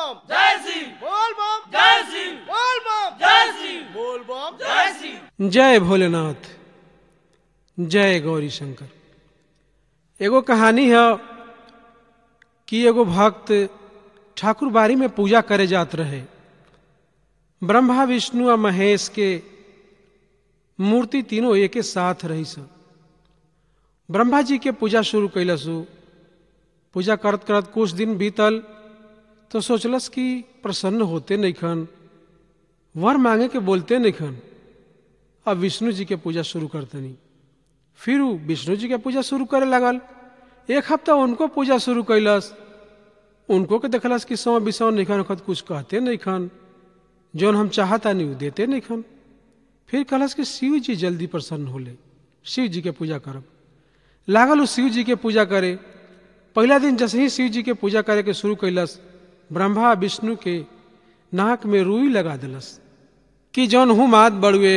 बम जय श्री बोल बम जय श्री बोल बम जय श्री बोल बम जय श्री जय भोलेनाथ जय गौरी शंकर एगो कहानी है कि एगो भक्त ठाकुर बाड़ी में पूजा करे जात रहे ब्रह्मा विष्णु आ महेश के मूर्ति तीनों एके साथ रही स ब्रह्मा जी के पूजा शुरू कैलसु पूजा करत करत कुछ दिन बीतल तो सोचलस कि प्रसन्न होते नहीं खन वर मांगे के बोलते नहीं खन अब विष्णु जी के पूजा शुरू करतनी फिर उ विष्णु जी के पूजा शुरू करे लगल एक हफ्ता उनको पूजा शुरू कैलस उनको के देखलस कि सौ बिसौ नहीं खन वक्त कुछ कहते नहीं खन जौन हम चाहता नहीं उ देते नहीं खन फिर कहलस कि शिव जी जल्दी प्रसन्न होले शिव जी के पूजा करब लागल उ शिव जी के पूजा करे पहला दिन जैसे ही शिव जी के पूजा करे के शुरू कैलस ब्रह्मा विष्णु के नाक में रुई लगा दिलस कि जौन हुमाद बड़ुए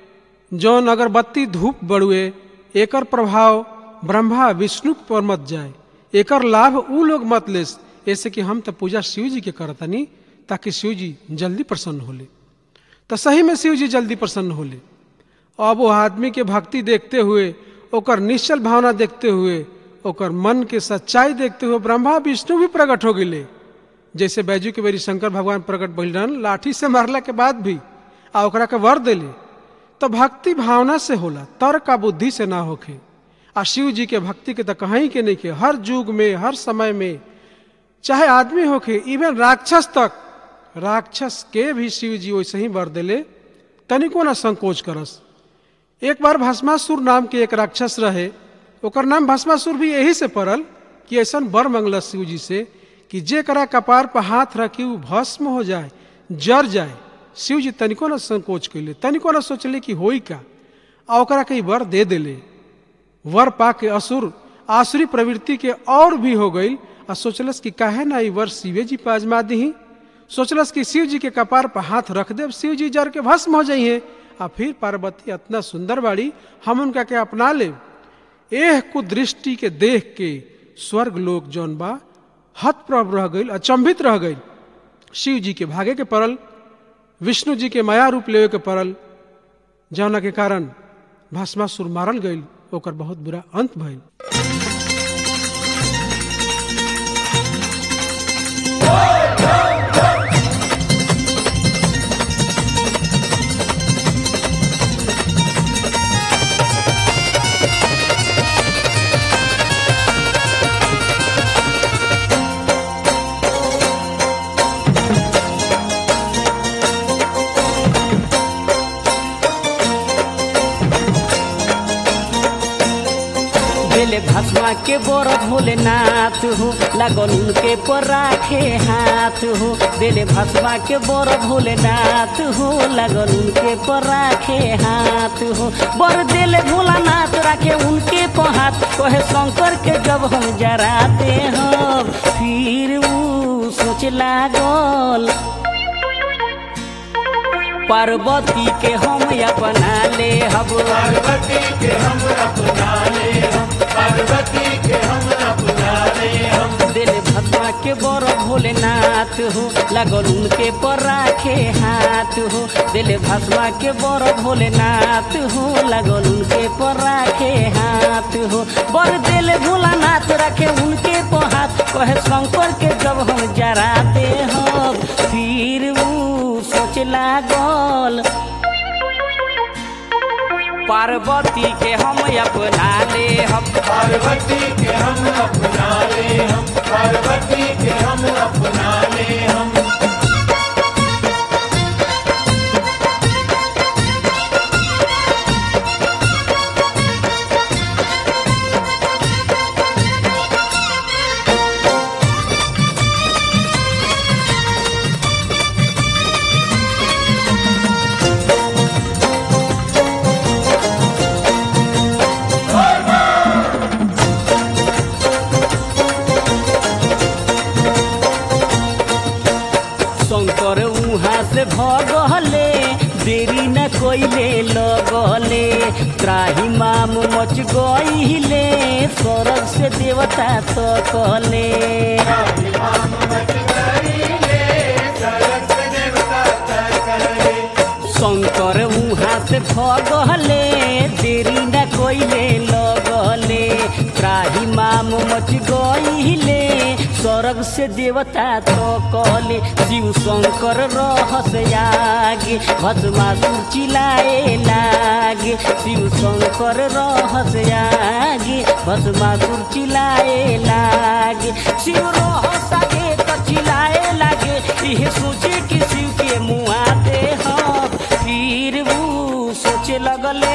जौन अगरबत्ती धूप बड़ुए एकर प्रभाव ब्रह्मा विष्णु पर मत जाए एकर लाभ उ लोग मत लेस ऐसे कि हम तो पूजा शिव जी के करतनी ताकि शिव जी जल्दी प्रसन्न होले तो सही में शिव जी जल्दी प्रसन्न होले अब वो आदमी के भक्ति देखते हुए ओकर निश्चल भावना देखते हुए ओकर मन के सच्चाई देखते हुए ब्रह्मा विष्णु भी प्रकट हो गए जैसे बैजू के बेरी शंकर भगवान प्रकट भइल रहन लाठी से मारला के बाद भी आ ओकरा के वर देले तो भक्ति भावना से होला तर्क आ बुद्धि से ना होखे आ शिव जी के भक्ति के तो कहीं के नहीं के हर युग में हर समय में चाहे आदमी होखे इवन राक्षस तक राक्षस के भी शिव जी वैसे ही वर देले तनिको ना संकोच करस एक बार भस्मासुर नाम के एक राक्षस रहे ओकर नाम भस्मासुर भी यही से पड़ल कि ऐसा बर मंगलस शिव जी से कि जे करा कपार पर हाथ रखी उ भस्म हो जाए जर जाए शिव जी तनिको न संकोच कैले तनिको न सोचले कि होई का आ ओकरा के ई वर दे देले वर पा के असुर आसुरी प्रवृत्ति के और भी हो गई आ सोचलस कि काहे ना ई वर शिवे जी पे आजमा दही सोचलस कि शिव जी के कपार पर हाथ रख देव शिव जी जर के भस्म हो जाइए आ फिर पार्वती इतना सुंदर बाड़ी हम उनका के अपना ले एह कुदृष्टि के देख के स्वर्ग लोक जौन बा हतप्रभ रह गई अचंभित रह गई शिव जी के भागे के पड़ल विष्णु जी के माया रूप लेवे के पड़ल जौना के कारण भस्मासुर मारल गई ओकर बहुत बुरा अंत भइल बेले भस्मा के बोर भोलेनाथ हो लगन उनके पर राखे हाथ हो बेले भस्मा के बोर भोलेनाथ हो लगन उनके पर राखे हाथ हो बर देले भोलानाथ राखे उनके पर हाथ कहे शंकर के जब हम जराते हम फिर ऊ सोच लागल पार्वती के हम अपना ले हब पार्वती के हम अपना ले हम पार्वती के हम अपना ले हम दिल भगवा के बर भोलेनाथ हो लगल उनके पर राखे हाथ हो दिल भगवा के बर भोलेनाथ हो लगल उनके पर राखे हाथ हो बर दिल भोलानाथ रखे उनके पर हाथ कहे शंकर के जब हम जराते हो फिर ऊ सोच लागल पार्वती के हम अपना ले हम पार्वती के हम अपना ले हम पार्वती के हम अपना ले हम शंकर उहाँ से भगले देरी न कोइले लगले त्राही माम मच गईले स्वर्ग से देवता तो कहले से भगले देरी न कोइले लगले त्राही माम मच गईले स्वर्ग से देवता तो कले शिव शंकर रहस आगे भस्मासुर चिलाए लागे शिव शंकर रहस आगे भस्मासुर चिलाए लागे शिव रहस आगे तो चिलाए लागे इहे सोचे कि शिव के मुआ दे हम फिर वो सोचे लगले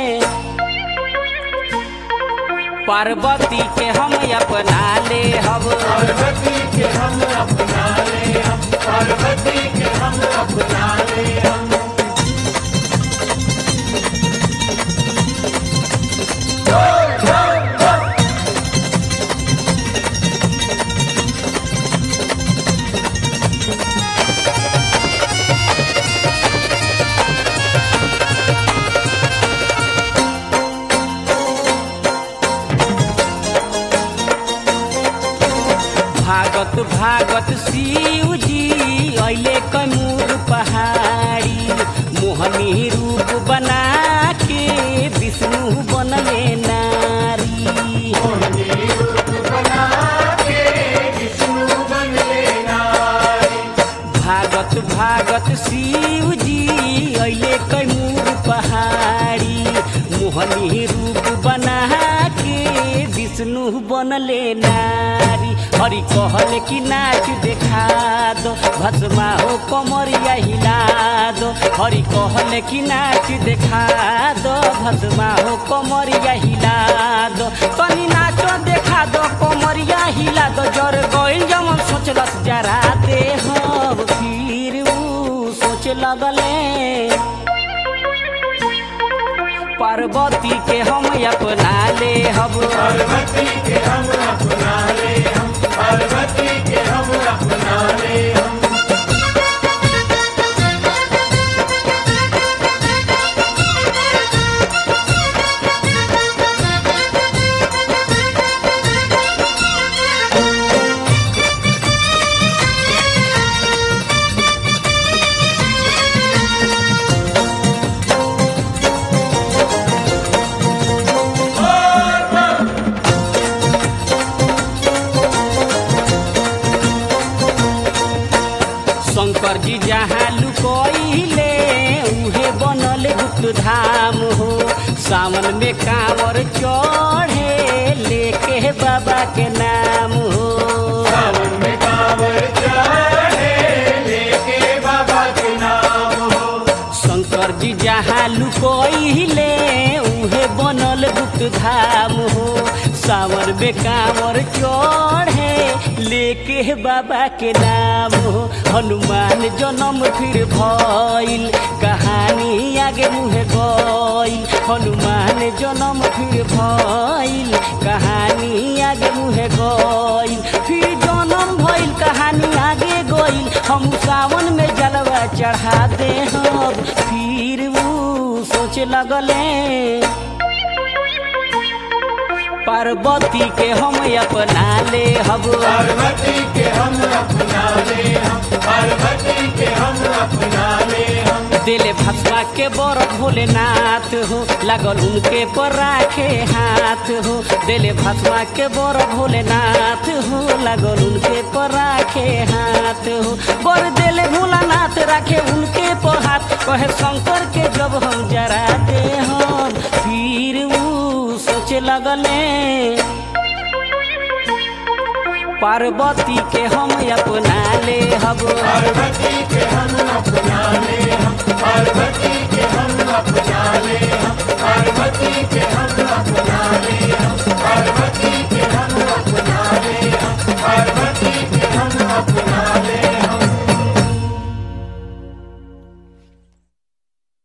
पार्वती के हम अपना ले हब पार्वती के हम अपना ले हम पार्वती के हम अपना ले हम भागत भागत शिव जी अले कैमूर पहाड़ी मोहनी रूप बना के विष्णु बनले नारी मोहनी रूप बना के विष्णु बन ले नारी भागत भागत शिव जी अले कैमूर पहाड़ी मोहनी रूप बना के विष्णु बनले नारी हरि कहले कि नाच देखा दो भस्मा हो कमरिया हिला दो हरि कहले कि नाच देखा दो भस्मा हो कमरिया हिला दो तनी नाचो देखा दो कमरिया हिला दो जर गइल जमन सोचलस जरा दे हम फिर ऊ सोचे लगले पार्वती के हम अपना ले हब पार्वती के हम अपना ले हम पार्वती के हम अपना ले हम शंकर जी जहाँ लुकोइले उहे बनल गुप्त धाम हो सावन में कांवर चढ़े लेके बाबा के नाम हो सावन में कांवर चढ़े लेके बाबा के नाम हो शंकर जी जहाँ लुकोइले उहे बनल गुप्त धाम हो सावर में कांवर चढ़े लेके बाबा के नाम हो हनुमान जन्म फिर भइल कहानी आगे मुहे गइल हनुमान जन्म फिर भइल कहानी आगे मुहे गइल फिर जन्म भइल कहानी आगे गइल हम सावन में जलवा चढ़ा दे हम फिर वो सोचे लगले पार्वती के हम अपना ले हब पार्वती के हम अपना ले हम पार्वती के हम अपना ले हम दिले भस्मा के बर भोलेनाथ हो लागल उनके पर राखे हाथ हो दिले भस्मा के बर भोलेनाथ हो लागल उनके पर राखे हाथ हो बर दिले भोलानाथ राखे उनके पर हाथ कहे शंकर के जब हम जरा दे हम फिर वो सोचे लगले पार्वती के हम अपना ले हब पार्वती के हम